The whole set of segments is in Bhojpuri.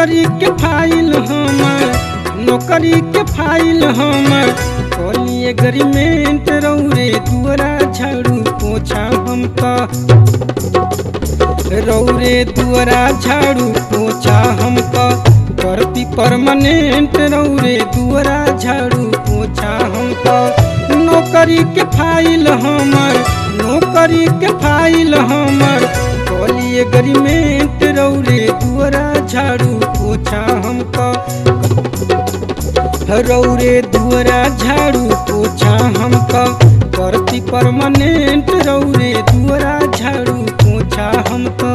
नौकरी के फाइल हमर नौकरी के फाइल हमर कॉली एग्रीमेंट रौरे दुआरा झाड़ू पोछा हम त रौरे दुआरा झाड़ू पोछा हम त करती परमानेंट रौरे दुआरा झाड़ू पोछा हम त नौकरी के फाइल हमर नौकरी के फाइल हमर कॉली एग्रीमेंट रौरे दुआरा झाड़ू पोछा हम त रौरे दुआरा झाड़ू पोछा हम त करती परमानेंट रौरे दुआरा झाड़ू पोछा हम त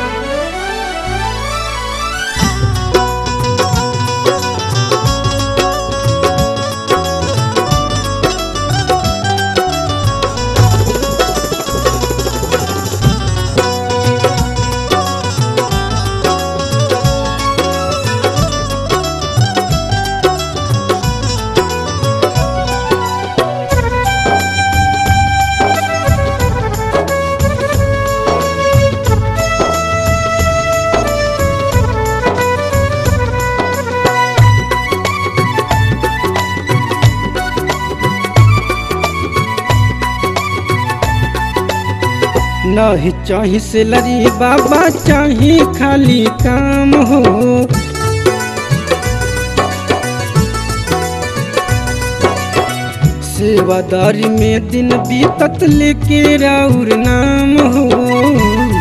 नहीं चाही सेलरी बाबा चाही खाली काम हो सेवादारी में दिन बीतत लेके राउर नाम हो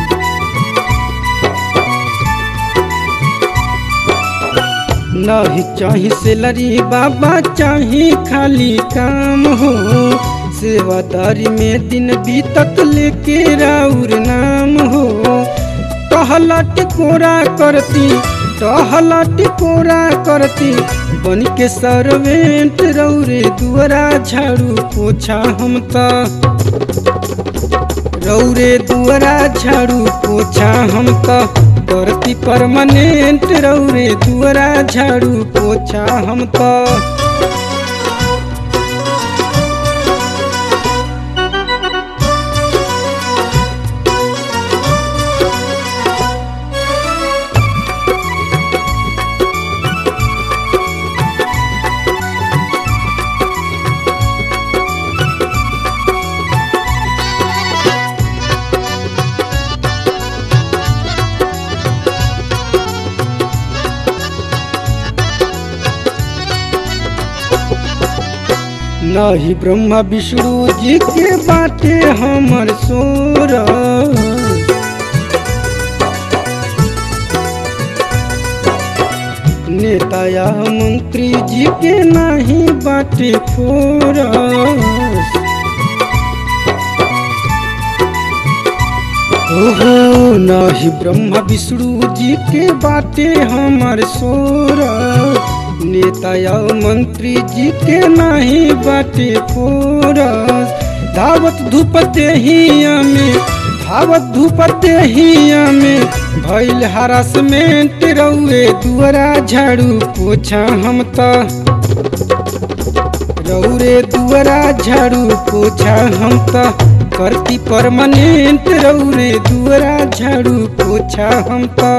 नहीं चाही सेलरी बाबा चाही खाली काम हो सेवादारी में दिन बीतत लेके राउर नाम हो टहला टिकोरा करती टहला टिकोरा करती बन के सर्वेंट रौरे दुआरा झाड़ू पोछा हम त रौरे दुआरा झाड़ू पोछा हम त करती परमानेंट रौरे दुआरा झाड़ू पोछा हम त नहीं ब्रह्मा विष्णु जी के बाटे हमर सोर नेता या मंत्री जी के नहीं बाटे फोर ओहो नहीं ब्रह्मा विष्णु जी के बाटे हमर सोर नेता या मंत्री जी के नहीं बाटे फोरस धावत धूप देहिया में धावत धूप देहिया में भइल हरासमेंट रउए दुआरा झाड़ू पोछा हम त रौरे दुआरा झाड़ू पोछा हम त करती परमानेंट रौरे दुआरा झाड़ू पोछा हम त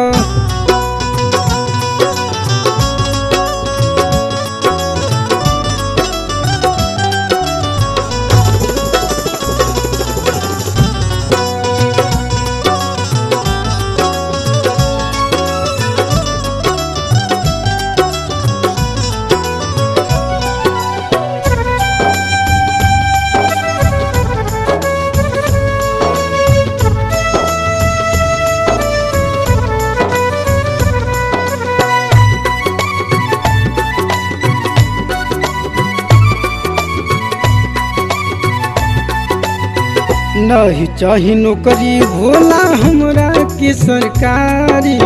नहीं चाही नौकरी भोला हमरा के सरकारी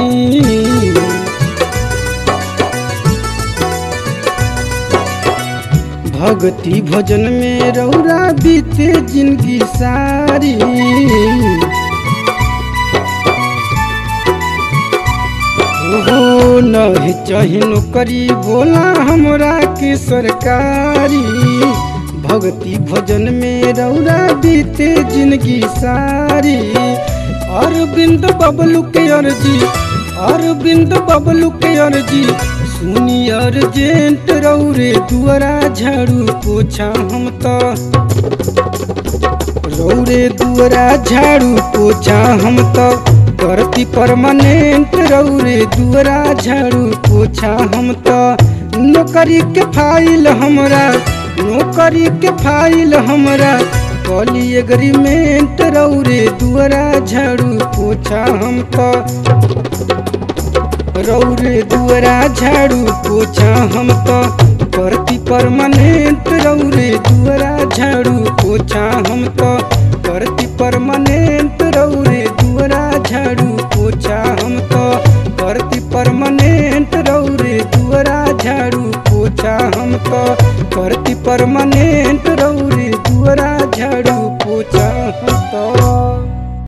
भक्ति भजन में रौरा बीते जिंदगी सारी ओहो नहीं चाही नौकरी बोला हमरा के सरकारी भक्ति भजन में रौरा बीते जिंदगी सारी अरविंद बबलू के अर्जी अरविंद बबलू के अर्जी सुनी अर्जेंट रौरे दुआरा झाड़ू पोछा हम तो रौरे दुआरा झाड़ू पोछा हम तो करती परमानेंट रौरे दुआरा झाड़ू पोछा हम तो नौकरी के फाइल हमरा नौकरी के फाइल हमरा कॉली एग्रीमेंट रौरे दुआरा झाड़ू पोछा हम तो रौरे दुआरा झाड़ू पोछा हम तो करती परमानेंट रौरे दुआरा झाड़ू पोछा हम तो करती परमानेंट रौरे दुआरा झाड़ू पोछा हम तो करती परमानेंट रौरे दुआरा झाड़ू पोछा हम तो करती परमानेंट